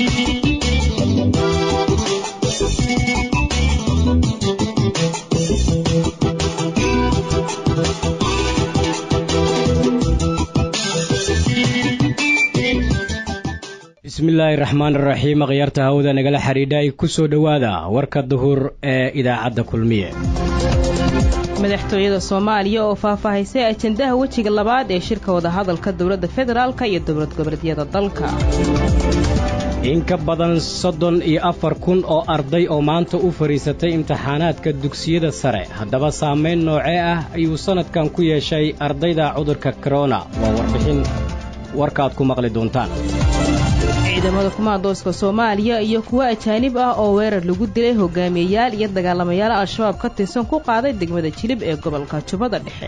bismillaahi raxmaan raxiim akhyaarta hawada nagala xidhiidha ay ku soo dhowaada warka duhur ee idaacadda kulmiye madaxtooyada soomaaliya oo faahfaahisay ajendaha wejiga labaad ee shirka wadahadalka dowladda federaalka iyo dowlad goboleedyada dalka in ka badan soddon iyo afar kun oo arday oo maanta u fadhiisatay imtixaanaadka dugsiyada sare haddaba saamayn noocee ah ayuu sannadkan ku yeeshay ardayda cudurka korona waa warbixin warkaad ku maqli doontaan ciidamada kumaandooska soomaaliya iyo kuwo ajaanib ah oo weerar lagu dilay hogaamiyeyaal iyo dagaalamayaal al-shabaab ka tirsan ku qaaday degmada jilib ee gobolka jubbada dhexe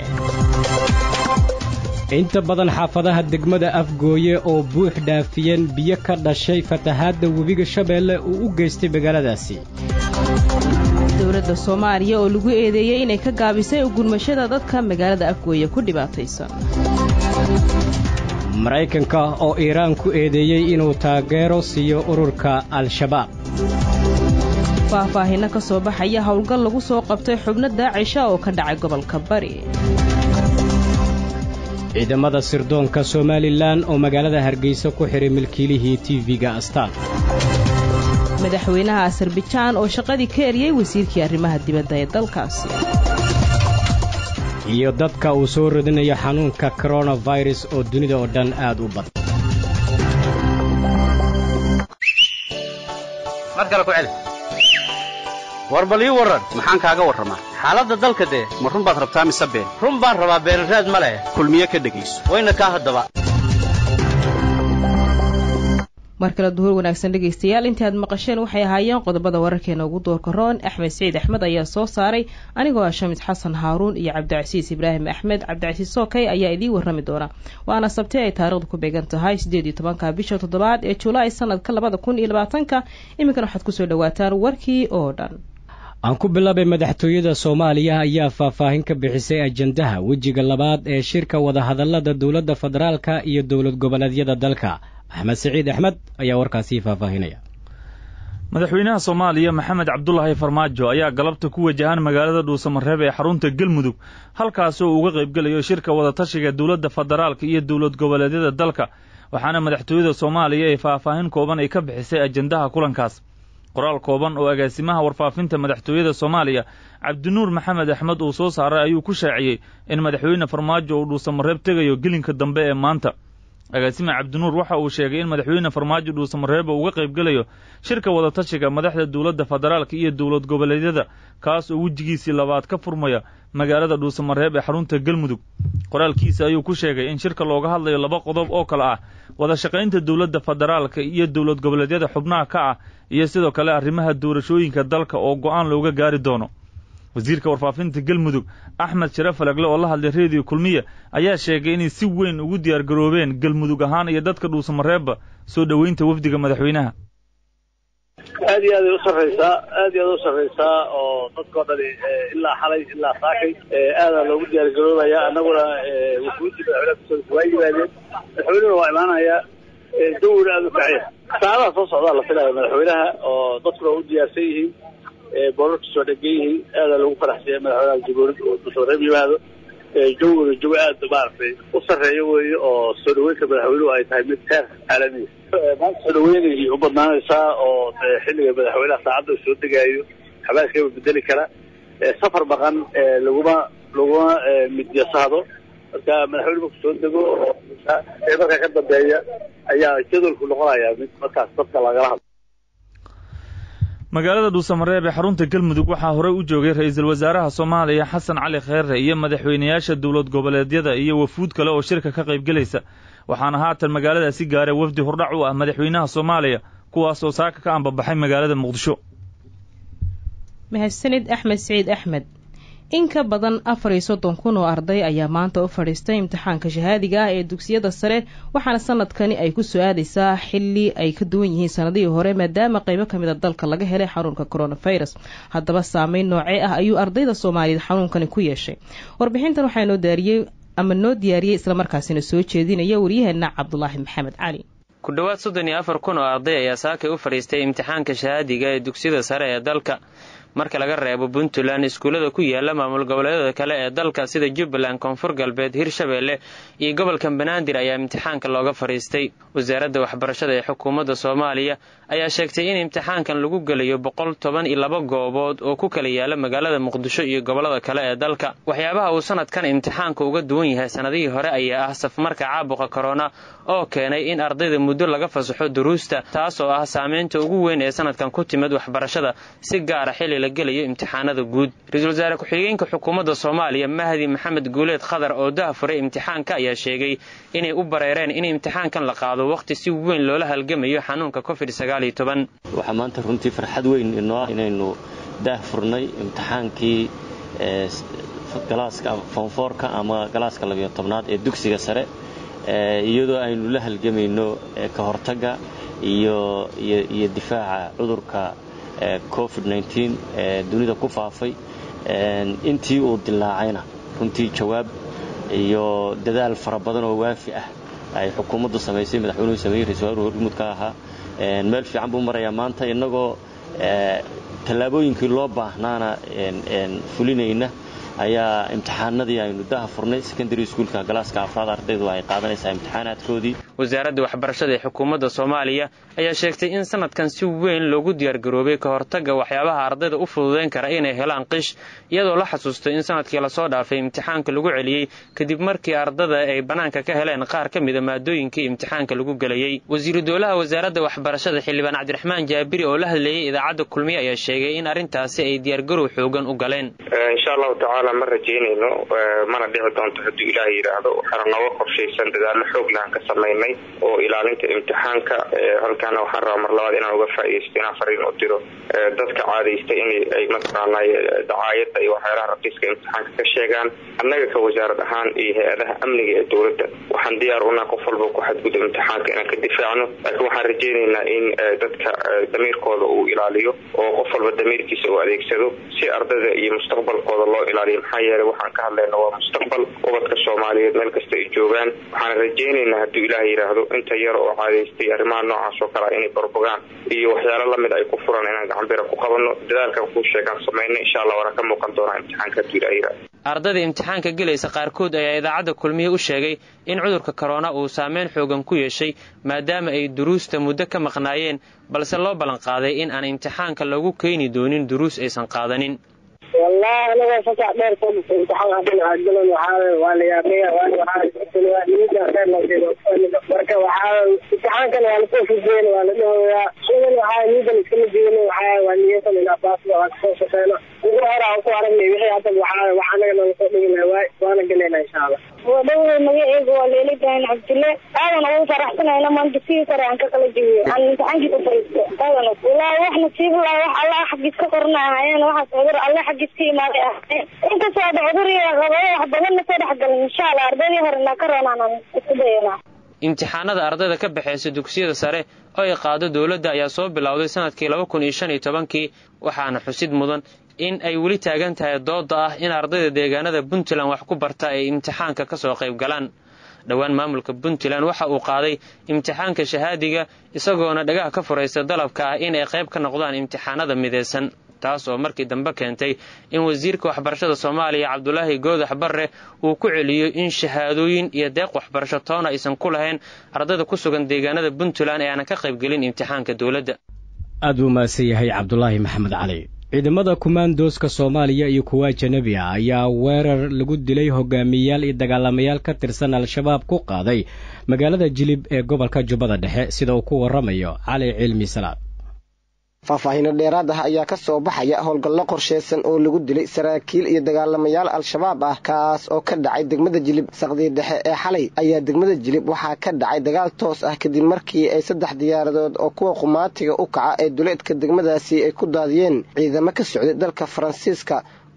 inta badan xaafadaha degmada afgooye oo buux dhaafiyeen biyo ka dhashay fatahaadda webiga shabeelle uu u geystay magaaladaasi dowladda soomaaliya oo lagu eedeeyey inay ka gaabisay ugurmashada dadka magaalada afgooye ku dhibaataysan maraykanka oo iiraan ku eedeeyey inuu taageero siiyo ururka al-shabaab faahfaahinno ka soo baxaya howlgal lagu soo qabtay xubno daacisha oo ka dhacay gobolka bari ciidamada sirdoonka somalilan oo magaalada hargeysa ku xidhay milkiilihii tv-ga astaan madaxweynaha asarbijaan oo shaqadii ka eriyey wasiirkii arrimaha dibadda ee dalkaasi iyo dadka uu soo radinayo xanuunka koronafirus oo dunida oo dhan aad u badan mar kale ku celi war bal ii warran maxaan kaaga warramaa xaaladda dalka dee ma run baad rabtaa mise been run baan rabaa beenraad ma leh kulmiye ka dhegayso wayna kaa haddaba mar kale duhur wanaagsan dhegaystayaal intii aad maqasheen waxay ahaayeen qodobada wararkeena ugu doorka roon axmed siciid axmed ayaa soo saaray anigoo ah shamid xasan haaruun iyo cabdicasiis ibraahim axmed cabdicasiis sookay ayaa idiin warrami doona waana sabti ay taarikhdu ku beegan tahay siddeed iyo tobanka bisha toddobaad ee julaay sanadka labada kun iyo labaatanka iminkan waxaad kusoo dhawaataan warkii oo dhan aan ku bilaabay madaxtooyada soomaaliya ayaa faahfaahin ka bixisay ajendaha wejiga labaad ee shirka wadahadallada dowladda federaalka iyo dowlad goboleedyada dalka axmed siciid axmed ayaa warkaasii faahfaahinaya madaxweynaha soomaaliya maxamed cabdulaahi farmaajo ayaa galabta ku wajahan magaalada dhuusamareeb ee xarunta galmudug halkaas oo uga qaybgelayo shirka wadatashiga dowladda federaalka iyo dowlad goboleedyada dalka waxaana madaxtooyada soomaaliya ee faahfaahin kooban ay ka bixisay ajendaha kulankaas qoraal kooban oo agaasimaha warfaafinta madaxtooyada soomaaliya cabdinuur maxamed axmed uu soo saaray ayuu ku shaaciyey in madaxweyne farmaajo uu dhuusamareeb tegayo gelinka dambe ee maanta agaasime cabdinuur waxa uu sheegay in madaxweyne farmaajo dhuusamareeba uga qaybgelayo shirka wadatashiga madaxda dowladda federaalka iyo dowlad goboleedyada kaas oo wejigiisii labaad ka furmaya magaalada dhuusamareeb ee xarunta galmudug qoraalkiisa ayuu ku sheegay in shirka looga hadlayo laba qodob oo kale ah wada shaqaynta dowladda federaalka iyo dowlad goboleedyada xubnaha ka ah iyo sidoo kale arrimaha doorashooyinka dalka oo go'aan looga gaari doono wasiirka warfaafinta galmudug axmed sharaf falagle oo la hadlay reediyo kulmiya ayaa sheegay inay si weyn ugu diyaargaroobeen galmudug ahaan iyo dadka dhuusamareebba soo dhoweynta wafdiga madaxweynaha aad iyo aad ay u sarraysaa aad iyo aad u sarraysaa oo dadkao dhani ilaa xalay ilaa saakay aadaa loogu diyaargaroobaya annaguna wufuudii madaxweynaha kusoo waa yimaadeen madaxweynuna waa imaanayaa dawina aada u kacya saadaha soo socdaa la filaya madaxweynaha oo dadkuna u diyaarsan yihiin boorarka soo dhegan yihiin aadaa loogu faraxsanya madaxweynaha jamhuuriyadda oo dhuusamareeb yimaado jawguna jawi aad maaragtay u sarreeya weeye oo soo dhaweynta madaxweynuhu ay tahay mid heer caalamiya maanta soo dhaweynay u badnaanaysaa oo xilliga madaxweynaha saacadda uu soo degaayo xabaaskaba bedeli kara safar baqan laguma laguma midyasahdo marka madaxweyne marku soo dego ee markaa ka dambeeya ayaa jadwalku noqonaya mid markaas dadka lagala hadlo magaalada dhuusamareeb ee xarunta galmudug waxaa horey u joogay ra-iisul wasaaraha soomaaliya xasan cali kheere iyo madaxweynayaasha dowlad goboleedyada iyo wafuud kale oo shirka ka qaybgelaysa waxaana haatan magaaladaasi gaaray wafdi hordhac u ah madaxweynaha soomaaliya kuwaas oo saaka ka ambabaxay magaalada muqdisho mahadsanid axmed siciid axmed in ka badan afar iyo soddon kun oo arday ayaa maanta u fadhiistay imtixaanka shahaadiga ah ee dugsiyada sare waxaana sanadkani ay ku soo aadaysaa xilli ay ka duwan yihiin sanadihii hore maadaama qaybo ka mid a dalka laga helay xanuunka coronavirus haddaba saameyn noocee ah ayuu ardayda soomaaliyeed xanuunkani ku yeeshay warbixintan waxaa noo daariyey ama noo diyaariyey islamarkaasina soo jeedinaya waryaheena cabdulaahi maxamed cali ku dhowaad soddon iyo afar kun oo arday ayaa saakay u fadhiistay imtixaanka shahaadiga ee dugsiyada sare ee dalka marka laga reebo puntland iskuullada ku yaala maamul goboleedyada kale ee dalka sida jubbaland koonfur galbeed hirshabeelle iyo gobolka banaadir ayaa imtixaanka looga fadhiistay wasaaradda waxbarashada ee xukuumadda soomaaliya ayaa sheegtay in imtixaankan lagu gelayo boqol toban iyo laba goobood oo ku kala yaala magaalada muqdisho iyo gobollada kale ee dalka waxyaabaha uu sanadkan imtixaanka uga duwan yahay sannadihii hore ayaa ah safmarka caabuqa korona oo keenay in ardayda muddo laga fasaxo duruusta taas oo ah saameynta ugu weyn ee sanadkan ku timid waxbarashada si gaara xilli la gelayo imtixaanada guud ra-iisul wasaare ku-xigeenka xukuumadda soomaaliya mahdi maxamed guuleed khadar oo dahafuray imtixaanka ayaa sheegay inay u bareereen in imtixaankan la qaado wakhti si weyn loola halgamayo xanuunka covid waxaa maanta runtii farxad weyn inoo ah inaynu daahfurnay imtixaankii galaaska foonfoorka ama galaaska labiyo tobnaad ee dugsiga sare iyadoo aynu la halgamayno ka hortagga iyo iyo difaaca cudurka covid ee dunida ku faafay intii uu dilaacayna runtii jawaab iyo dadaal fara badan oo waafi ah ay xukuumaddu samaysay madaxweynuhu sameeyey ra-isul wasaruhu horgumud ka ahaa meel fiican buu marayaa maanta innagoo tallaabooyinkii loo baahnaana fulinayna ayaa imtixaanadii aynu daha furnay secondary schoolka galaaska afraad ardaydu ay qaadanaysaa imtixaanaadkoodii wasaaradda waxbarashada ee xukuumadda soomaaliya ayaa sheegtay in sanadkan si weyn loogu diyaargaroobay ka hortagga waxyaabaha ardayda u fududayn kara inay helaan qish iyadoo la xasuustay in sanadkii lasoo dhaafay imtixaanka lagu celiyey kadib markii ardada ay bannaanka ka heleen qaar ka mida maadooyinkii imtixaanka lagu gelayey wasiiru dowlaha wasaaradda waxbarashada xildhibaan cabdiraxmaan jaabiri oo la hadlayey idaacadda kulmiye ayaa sheegay in arrintaasi ay diyaargarow xoogan u galeen ma rajaynayno mana dhici doonto hadduu ilaah yidhaahdo waxaana nooga qorshaysan dadaallo xoog lahan ka samaynay oo ilaalinta imtixaanka halkaana waxaan rabaa mar labaad inaan uga faaidaysto inaan fariin u diro dadka caadaysta in ay mataqaanay dacaayadda iyo waxyaalaha raqiiska imtixaanka ka sheegaan annaga ka wasaarad ahaan iyo hay-adaha amniga ee dowladda waxaan diyaar unaa qof walba ku xadgudub imtixaanka inaan ka difaacno laakiin waxaan rajaynaynaa in dadka damiirkooda uu ilaaliyo oo qof walba damiirkiisa uu adeegsado si ardada iyo mustaqbalkooda loo ilaaliyo maxaa yeelay waxaan ka hadlayna waa mustaqbal ubadka soomaaliyeed meel kasta ay joogaan waxaan rajaynaynaa hadduu ilaah yidhaahdo inta yar oo caadaystay arrimaha noocaas oo kalea inay barbogaan iyo waxyaalo lamid ay ku furan inaan gacanbira ku qabanno dadaalkan kuu sheegaan samayna insha allah waana ka muuqan doonaa imtixaanka hadduu ilaah yidhahdo ardayda imtixaanka gelaysa qaarkood ayaa idaacadda kulmiye u sheegay in cudurka korona uu saameyn xoogan ku yeeshay maadaama ay duruusta muddo ka maqnaayeen balse loo ballanqaaday in aan imtixaanka lagu keeni doonin duruus aysan qaadanin wallahi aniga fasax dheer soo dhistay imtixaan hadin aadgalan waxaa waa la yaabaya niida dheer loo jeedo marka waxaa imtixaankan waa lasoo fujeyn waa la dhahoyaa sugan waxaa niidan iskama jeedin waxaa waa niyatan inaa baasda waa kasoo shaqeyno ugu hore aan ku aragnay wixii hadda waxaa wax anaga nala soo dhigi laha waay waana gelayna insha allah wadhowda magaceega waa leela ibrahim cabdille aadan ugu faraxsanayna maanta sidii sare aan ka kala jebiyo aan imtixaankii u fariisto aadan wallaahi wax nasiib laha wax allah xaggiis ka qorna ahaayeen waxaas cudur alle xaggiis ka imaaday ahaayeen inkastoo ada cudur iyo qabado wax badanna soo dhexgalin insha allah ardaydii horena ka roonaan isku dayana imtixaanada ardayda ka baxaysa dugsiyada sare oo ay qaado dowladda ayaa soo bilowday sanadkii laba kun iyo shan iyo tobankii waxaana xusid mudan in ay weli taagan tahay dooda ah in ardayda deegaanada puntland wax ku barta ay imtixaanka ka soo qayb galaan dhowaan maamulka puntland waxa uu qaaday imtixaanka shahaadiga isagoona dhagaha ka furaysta dalabka ah in ay qayb ka noqdaan imtixaanada midaysan taas oo markii dambe keentay in wasiirka waxbarashada soomaaliya cabdulaahi goodax barre uu ku celiyo in shahaadooyin iyo deeq waxbarasho toona aysan ku lahayn ardayda ku sugan deegaanada puntland ee aanan ka qaybgelin imtixaanka dowladda aad buu mahadsan yahay cabdulaahi maxamed cali ciidamada kumaandooska soomaaliya iyo kuwa ajanabi ah ayaa weerar lagu dilay hogaamiyeyaal iyo dagaalamayaal ka tirsan al-shabaab ku qaaday magaalada jilib ee gobolka jubbada dhexe sida uu ku waramayo cali cilmi salaad faahfaahiino dheeraad ah ayaa ka soo baxaya howlgallo qorsheysan oo lagu dilay saraakiil iyo dagaalamayaal al-shabaab ah kaas oo ka dhacay degmada jilib saqdii dhexe ee xalay ayaa degmada jilib waxaa ka dhacay dagaal toos ah kadib markii ay saddex diyaaradood oo kuwa qumaatiga u kaca ee duleedka degmadaasi ay ku daadiyeen ciidamo ka socday dalka faransiiska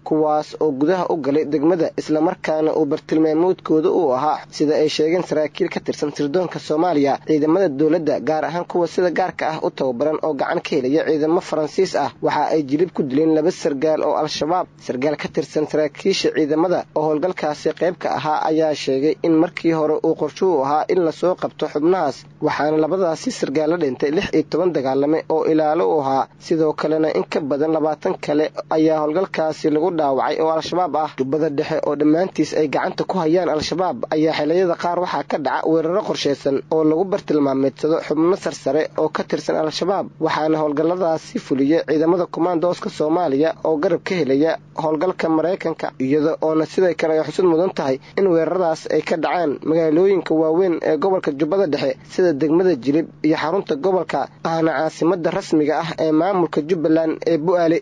kuwaas oo gudaha u galay degmada islamarkaana uu bartilmaamoodkooda uu ahaa sida ay sheegeen saraakiil ka tirsan sirdoonka soomaaliya ciidamada dowladda gaar ahaan kuwa sida gaarka ah u tababaran oo gacan ka helaya ciidamo faransiis ah waxa ay jilib ku dileen laba sargaal oo al-shabaab sargaal ka tirsan saraakiisha ciidamada oo howlgalkaasi qayb ka ahaa ayaa sheegay in markii hore uu qorshuhu ahaa in lasoo qabto xubnahaas waxaana labadaasi sargaal la dhintay lix iyo toban dagaalame oo ilaalo u ahaa sidoo kalena in ka badan labaatan kale ayaa howlgalkaasi lagu dhaawacay oo al-shabaab ah jubbada dhexe oo dhammaantiis ay gacanta ku hayaan al-shabaab ayaa xiliyada qaar waxaa ka dhaca weeraro qorshaysan oo lagu bartilmaameedsado xubno sarsare oo ka tirsan al-shabaab waxaana howlgalladaasi fuliya ciidamada kumaandooska soomaaliya oo garab ka helaya howlgalka maraykanka iyada oona siday kale ay xusud mudan tahay in weeraradaas ay ka dhacaan magaalooyinka waaweyn ee gobolka jubbada dhexe sida degmada jilib iyo xarunta gobolka ahna caasimada rasmiga ah ee maamulka jubbaland ee bu-aale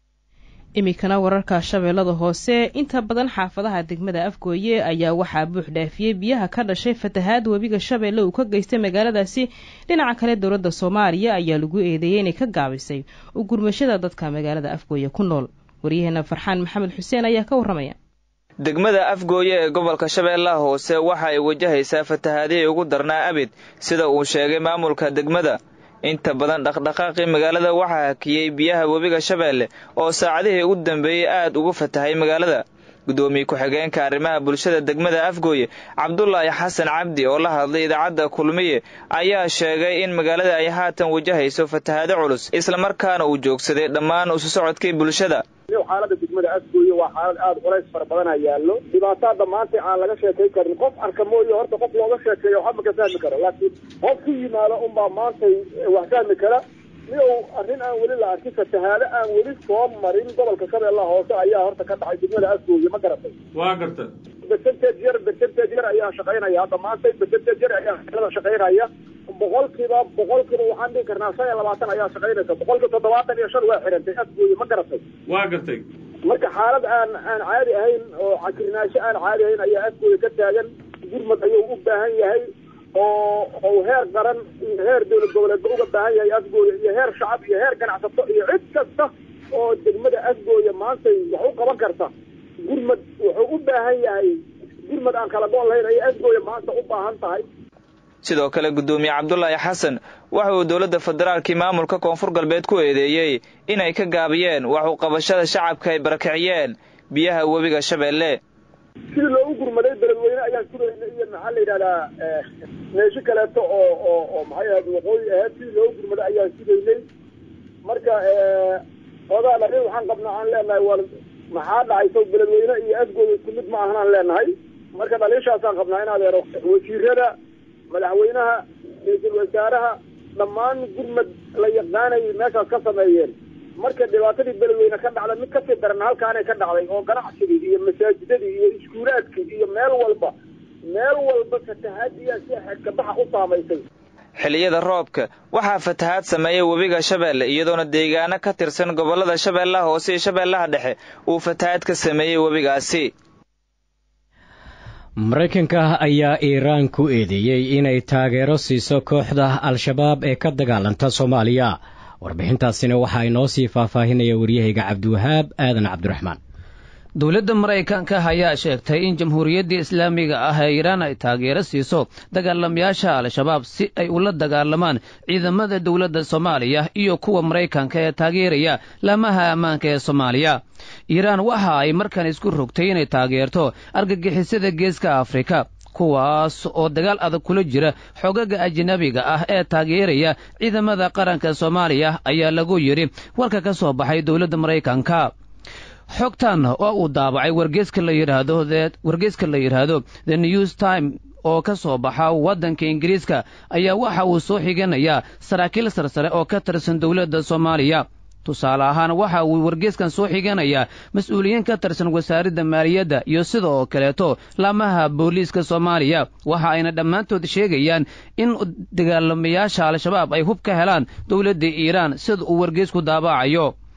iminkana wararka shabeellada hoose inta badan xaafadaha degmada afgooye ayaa waxaa buux dhaafiyey biyaha ka dhashay fatahaad webiga shabeelle uu ka geystay magaaladaasi dhinaca kale dowladda soomaaliya ayaa lagu eedeeyey inay ka gaabisay u gurmashada dadka magaalada afgooye ku nool waryaheena farxaan maxamed xuseen ayaa ka warramaya degmada afgooye ee gobolka shabeellaha hoose waxa ay wajahaysaa fatahaadihii ugu darnaa abid sida uu sheegay maamulka degmada inta badan dhaqdhaqaaqii magaalada waxaa hakiyey biyaha webiga shabeelle oo saacadihii ugu dambeeyey aad ugu fatahay magaalada guddoomiye ku-xigeenka arrimaha bulshada degmada afgooye cabdulaahi xasan cabdi oo la hadlay idaacadda kulmiye ayaa sheegay in magaalada ay haatan wajahayso fatahaado culus islamarkaana uu joogsaday dhammaan isu socodkii bulshada xaalada degmada afgooye waa xaalad aada culays fara badana yaallo dhibaataada maanta aan laga sheekay karin qof arka mooye horta qof looga sheekeeyo waxba ka fahmi karo laakiin qof ku yimaado unbaa maantay wax fahmi kara midow arrin aan weli la arkin fatahaado aan weli soo marin gobolka shabeellaha hoose ayaa horta ka dhacay degmada afgooye ma garatay waa garta bercentage yar bercentage yar ayaa shaqaynaya hadda maanta bercentage yar ayaa magaalada shaqaynaya boqolkiiba boqolkiiba waxaan dhihi karnaa shan iyo labaatan ayaa shaqaynaysa boqolkiiba toddobaatan iyo shan waa xirantay afgooye ma garatay waa gartay marka xaalad aan aan caadi ahayn oo cakirnaansho aan caadi ahayn ayaa afgooye ka taagan gurmad ayuu u baahan yahay oo oo heer qaran iyo heer dowlad goboleedba uga baahan yahay afgooye iyo heer shacab iyo heer ganacsato iyo cid kasta oo degmada afgooye maantay wax u qaban karta gurmad wuxuu u baahan yahay gurmad aan kala goon lahayn ayay afgooye maanta u baahan tahay sidoo kale guddoomiye cabdulaahi xasan waxa uu dowladda federaalkii maamulka koonfur galbeed ku eedeeyey inay ka gaabiyeen wax u qabashada shacabka ay barakiciyeen biyaha webiga shabeelle sidii loogu gurmaday beledweyne ayaan sugayna iyo maxaa la yidhahdaa meesho kaleeto oo oo oo maxay ahayd waqooyi ahayd sidii loogu gurmaday ayaan sugaynay marka odaa dhari waxaan qabnaa aan leenahay war maxaa dhacayso beledweyne iyo afgooda isku mid ma ahan aan leenahay marka dhaliishaasaan qabnaa in adeero wasiirada madaxweynaha ra-iisul wasaaraha dhammaan gurmad la yaqaanayay meeshaas ka sameeyeen marka dhibaatadii beledweyne ka dhacda mid kasii daran halkaanay ka dhacday oo ganacsigii iyo masaajidadii iyo iskuulaadkii iyo meel walba meel walba fatahaadiyaa si xedkabaxa u saamaysay xilliyada roobka waxaa fatahaad sameeyay webiga shabeelle iyadoona deegaano ka tirsan gobollada shabeellaha hoose iyo shabeellaha dhexe uu fatahaad ka sameeyey webigaasi maraykanka ayaa iiraan ku eedeeyey inay taageero siiso kooxda al-shabaab ee ka dagaalanta soomaaliya warbixintaasina waxaa inoo sii faahfaahinaya waryahayga cabdiwahaab aadan cabdiraxmaan dowladda maraykanka ayaa sheegtay in jamhuuriyaddii islaamiga ah ee iiraan ay taageero siiso dagaalamayaasha al-shabaab si ay ula dagaalamaan ciidamada dowladda soomaaliya iyo kuwa maraykanka ee taageeraya laamaha ammaanka ee soomaaliya iiraan waxa ay markan isku rogtay inay taageerto argagixisada geeska afrika kuwaas oo dagaal adag kula jira xogaga ajnabiga ah ee taageeraya ciidamada qaranka soomaaliya ayaa lagu yidhi warka ka soo baxay dowladda maraykanka xogtan oo uu daabacay wargeeska la yidhaahdo wargeeska la yidhaahdo the news time oo ka soo baxa waddanka ingiriiska ayaa waxa uu soo xiganayaa saraakiil sarsare oo ka tirsan dowladda soomaaliya tusaale ahaan waxa uu wargeeskan soo xiganayaa mas-uuliyiin ka tirsan wasaaradda maaliyadda iyo sida oo kaleeto laamaha booliiska soomaaliya waxa ayna dhammaantood sheegayaan in dagaalamayaasha al-shabaab ay hub ka helaan dowladda iiraan sida uu wargeesku daabacayo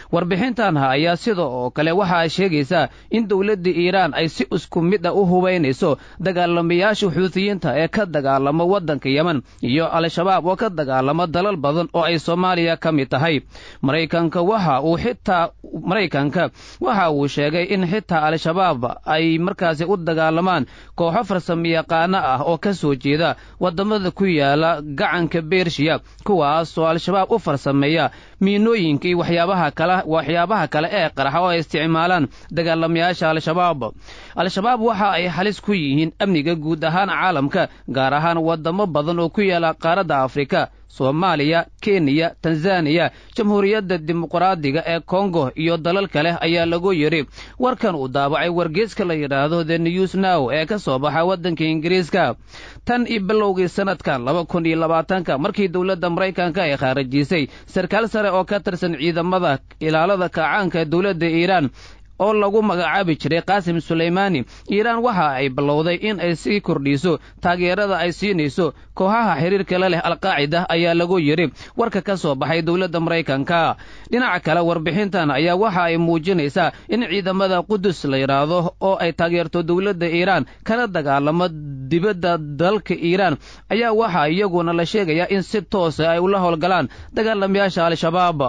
warbixintan ayaa sida oo kale waxa ay sheegaysaa in dowladda iiraan ay si isku mid a u hubaynayso dagaalamayaasha xuutiyiinta ee ka dagaalama waddanka yemen iyo al-shabaab oo ka dagaalama dalal badan oo ay soomaaliya ka mid tahay maraykanka waxa uu xitaa maraykanka waxa uu sheegay in xitaa al-shabaab ay markaasi u dagaalamaan kooxo farsamayaqaano ah oo ka soo jeeda waddamada ku yaala gacanka bershiya kuwaas oo al-shabaab u farsameeya miinooyinka iyo waxyaabaha kale waxyaabaha kale ee qaraxa oo ay isticmaalaan dagaalamayaasha al-shabaab al-shabaab waxa ay halis ku yihiin amniga guud ahaan caalamka gaar ahaan waddamo badan oo ku yaala qaaradda afrika soomaaliya kenya tanzaniya jamhuuriyadda dimuqraadiga ee kongo iyo dalal kale ayaa lagu yidhi warkan uu daabacay wargeeska la yidhaahdo the news now ee ka soo baxa waddanka ingiriiska tan iyo bilowgii sanadkan laba kun iyo labaatanka markii dowladda maraykanka ay khaarajisay sarkaal sare oo ka tirsan ciidamada ilaalada kacaanka ee dowladda iiraan oo lagu magacaabi jiray qaasim sulaymaani iiraan waxa ay ballowday in ay sii kordhiso taageerada ay siinayso kooxaha xiriirka la leh alqaacida ayaa lagu yidhi warka ka soo baxay dowladda maraykanka dhinaca kale warbixintan ayaa waxa ay muujinaysaa in ciidamada qudus la yidhaahdo oo ay taageerto dowladda iiraan kana dagaalamo dibadda dalka iiraan ayaa waxaa iyaguna la sheegayaa in si toosa ay ula howlgalaan dagaalamayaasha al-shabaab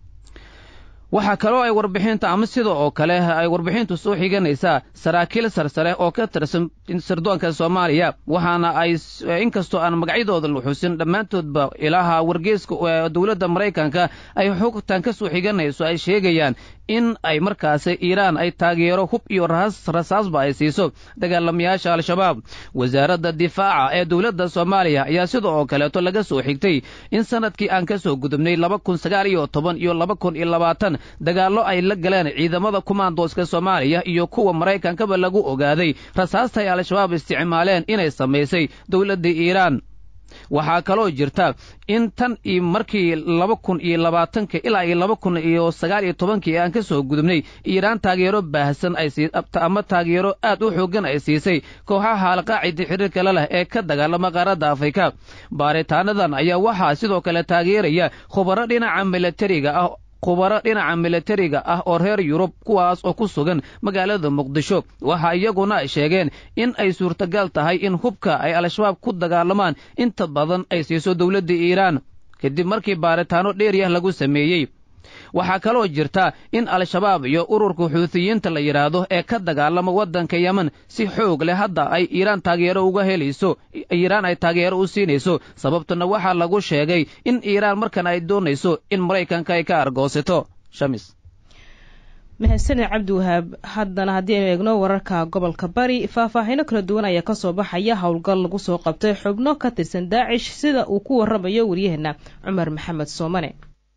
waxaa kaloo ay warbixinta ama sida oo kale ay warbixintu soo xiganaysaa saraakiil sarsare oo ka tirsan sirdoonka soomaaliya waxaana ay inkastoo aan magacyadooda la xusin dhammaantoodba ilaha wargeeska dowladda maraykanka ay xogtan ka soo xiganayso ay sheegayaan in ay markaasi iiraan ay taageero hub iyo rasaasba ay siiso dagaalamayaasha al-shabaab wasaaradda difaaca ee dowladda soomaaliya ayaa sida oo kaleeto laga soo xigtay in sanadkii aan ka soo gudubnay laba kun sagaal iyo toban iyo laba kun iyo labaatan dagaallo ay la galeen ciidamada kumaandooska soomaaliya iyo kuwa maraykankaba lagu ogaaday rasaasta ay al-shabaab isticmaaleen inay samaysay dowladda iiraan waxaa kaloo jirta in tan iyo markii laba kun iyo labaatanka ilaa iyo laba kun iyo sagaal iyo tobankii aan ka soo gudubnay iiraan taageero baahsan ama taageero aad u xooggan ay siisay kooxaha alqaacida xiriirka la leh ee ka dagaalama qaaradda afrika baaritaanadan ayaa waxaa sidoo kale taageeraya khubaro dhinaca milatariga ah khubaro dhinaca milatariga ah oo reer yurub kuwaas oo ku sugan magaalada muqdisho waxa iyaguna ay sheegeen in ay suurtagal tahay in hubka ay al-shabaab ku dagaalamaan inta badan ay siiso dowladda iiraan kadib markii baaritaano dheeriyah lagu sameeyey waxaa kaloo jirta in al-shabaab iyo ururka xuutiyiinta la yidhaahdo ee ka dagaalama waddanka yemen si xoog leh hadda ay iiraan taageero uga helayso iiraan ay taageero u siinayso sababtuna waxaa lagu sheegay in iiraan markan ay doonayso in maraykanka ay ka argoosato shamis mahadsaned cabdiwahaab haddana haddii aynu eegno wararka gobolka bari faahfaahino kala duwan ayaa kasoo baxaya howlgal lagu soo qabtay xubno ka tirsan daacish sida uu ku waramayo waryaheena cumar maxamed soomane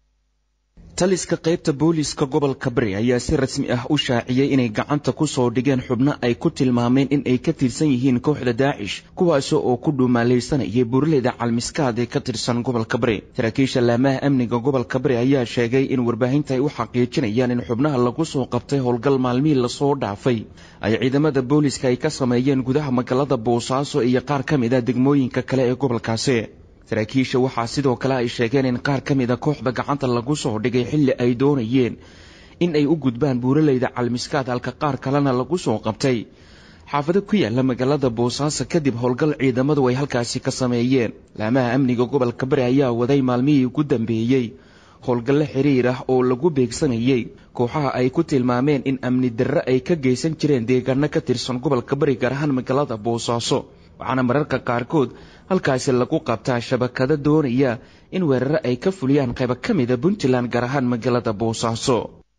taliska qaybta booliiska gobolka bari ayaa si rasmi ah u shaaciyey inay gacanta ku soo dhigeen xubno ay ku tilmaameen in ay ka tirsan yihiin kooxda daacish kuwaasoo oo ku dhuumaalaysanayay buuraleyda calmiskaad ee ka tirsan gobolka bari saraakiisha laamaha amniga gobolka bari ayaa sheegay in warbaahinta ay u xaqiijinayaan in xubnaha lagu soo qabtay howlgal maalmihii lasoo dhaafay ay ciidamada booliiska ay ka sameeyeen gudaha magaalada boosaaso iyo qaar ka mid a degmooyinka kale ee gobolkaasi saraakiisha waxaa sidoo kale ay sheegeen in qaar ka mid a kooxda gacanta lagu soo dhigay xilli ay doonayeen in ay u gudbaan buuraleyda calmiskaad halka qaar kalena lagu soo qabtay xaafado ku yaala magaalada boosaaso kadib howlgal ciidamadu ay halkaasi ka sameeyeen laamaha amniga gobolka bari ayaa waday maalmihii ugu dambeeyey howlgallo xiriir ah oo lagu beegsanayey kooxaha ay ku tilmaameen in amni darre ay ka geysan jireen deegaano ka tirsan gobolka bari gaar ahaan magaalada boosaaso waxaana mararka qaarkood halkaasi lagu qabtaa shabakado doonaya in weeraro ay ka fuliyaan qaybo ka mida puntland gaar ahaan magaalada boosaaso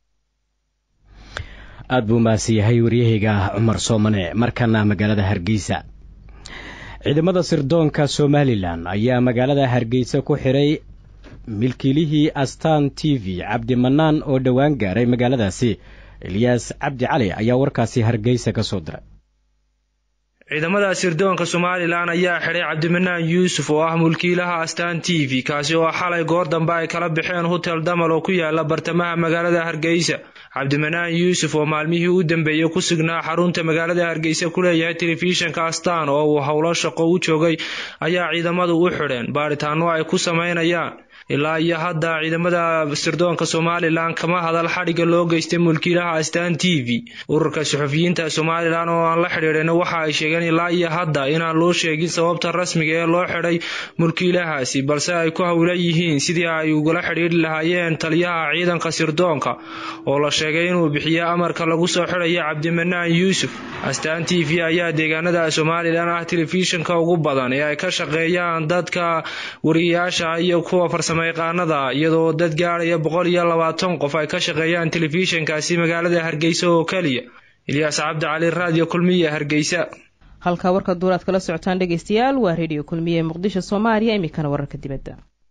aad buu mahadsan yahay waryahayga cumar soomane markana magaalada hargeysa ciidamada sirdoonka somalilan ayaa magaalada hargeysa ku xidhay milkiilihii astaan t v cabdi manaan oo dhowaan gaaray magaaladaasi elyaas cabdi cali ayaa warkaasi hargeysa ka soo diray ciidamada sirdoonka somalilan ayaa xidhay cabdimanaan yuusuf oo ah mulkiilaha astaan t v kaasi oo xalay goor dambe ay kala baxeen hotel damal oo ku yaala bartamaha magaalada hargeysa cabdimanaan yuusuf oo maalmihii u dambeeyey ku sugnaa xarunta magaalada hargeysa ku leeyahay telefishinka astaan oo uu howlo shaqo u joogay ayaa ciidamadu u xidheen baaritaano ay ku sameynayaan ilaa iyo hadda ciidamada sirdoonka somalilan kama hadal xadhigga loo geystay mulkiilaha astaan t v ururka suxufiyiinta somalilan oo aan la xidhiidhayna waxa ay sheegeen ilaa iyo hadda inaan loo sheegin sababta rasmiga ee loo xidhay mulkiilahaasi balse ay ku howlan yihiin sidii ay ugala xidhiidhi lahaayeen taliyaha ciidanka sirdoonka oo la sheegay inuu bixiyo amarka lagu soo xidhayo cabdimanaan yuusuf astaan t v ayaa deegaanada somalilan ah telefishinka ugu badan ee ay ka shaqeeyaan dadka wariyayaasha iyo kuwa farsamayaqaanada iyadoo dad gaadhaya boqol iyo labaatan qof ay ka shaqeeyaan telefishinkaasi magaalada hargeysa oo keliya ilyaas cabdi cali raadiyo kulmiya hargeysa halkaa warka duuraad kala socotaan dhegeystayaal waa reediyo kulmiye ee muqdisho soomaaliya iminkana wararka dibadda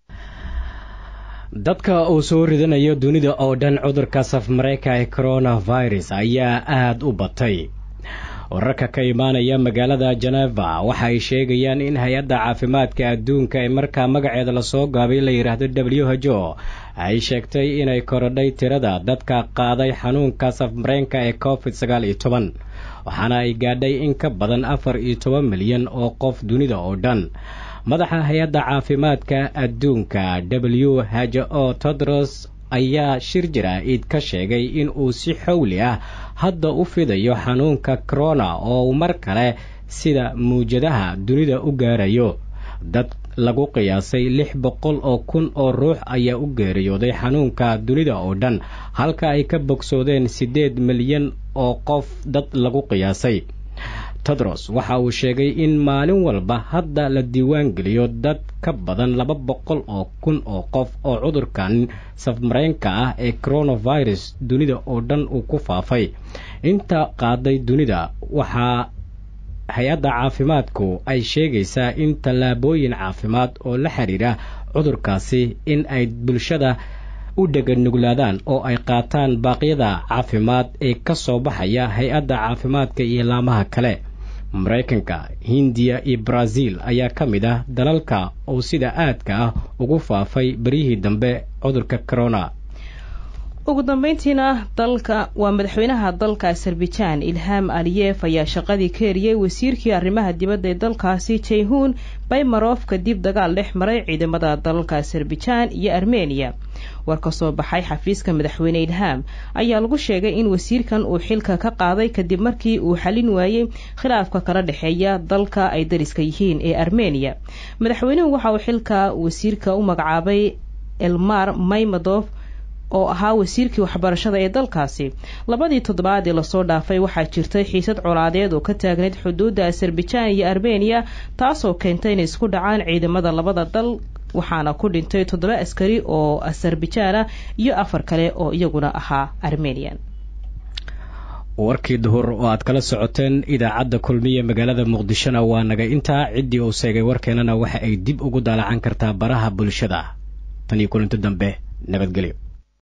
dadka uu soo ridanayo dunida oo dhan cudurka safmareyka ee coronavirus ayaa aada u batay wararka ka imaanaya magaalada geneva waxa ay sheegayaan in hay-adda caafimaadka adduunka ee markaa magaceeda lasoo gaabay la yidhaahdo w h o ay sheegtay inay korodhay tirada dadka qaaday xanuunka safmareenka ee covid sagaal iyo toban waxaana ay gaadhay in ka badan afar iyo toban milyan oo qof dunida oo dhan madaxa hay-adda caafimaadka adduunka w h o todros ayaa shir jira-id ka sheegay in uu si xowli ah hadda u fidayo xanuunka corona oo mar kale sida muwjadaha dunida u gaarayo dad lagu qiyaasay lix boqol oo kun oo ruux ayaa u geeriyooday xanuunka dunida oo dhan halka ay ka bogsoodeen siddeed milyan oo qof dad lagu qiyaasay tedros waxa uu sheegay in maalin walba hadda la diiwaan geliyo dad ka badan laba boqol oo kun oo qof oo cudurkan safmareenka ah ee coronavirus dunida oo dhan uu ku faafay inta qaaday dunida waxaa hay-adda caafimaadku ay sheegaysaa in tallaabooyin caafimaad oo la xiriira cudurkaasi in ay bulshada u dheganuglaadaan oo ay qaataan baaqyada caafimaad ee ka soo baxaya hay-adda caafimaadka iyo laamaha kale maraykanka hindiya iyo brazil ayaa ka mid ah dalalka uu sida aadka ah ugu faafay beryihii dambe cudurka corona ugu dambeyntiina dalka waa madaxweynaha dalka azerbaijan ilham aliyef ayaa shaqadii ka eriyey wasiirkii arrimaha dibadda ee dalkaasi jayhun baymarof kadib dagaal dhex maray ciidamada dalalka azerbaijan iyo armeniya war ka soo baxay xafiiska madaxweyne ilham ayaa lagu sheegay in wasiirkan uu xilka ka qaaday kadib markii uu xalin waayey khilaafka kala dhexeeya dalka ay dariska yihiin ee armeniya madaxweynuhu waxa uu xilka wasiirka u magacaabay elmar maymadof oo ahaa wasiirkii waxbarashada ee dalkaasi labadii toddobaad ee lasoo dhaafay waxaa jirtay xiisad colaadeed oo ka taagnayd xuduudda azerbaijan iyo armeniya taasoo keentay inay isku dhacaan ciidamada labada dal waxaana ku dhintay toddoba askari oo azerbaijan ah iyo afar kale oo iyaguna ahaa armenian warkii duhur oo aad kala socoteen idaacadda kulmiye magaalada muqdishona waa naga intaa ciddii uu seegay warkeenana waxa ay dib ugu daalacan kartaa baraha bulshada tan iyo kulinto dambe nabadgelyo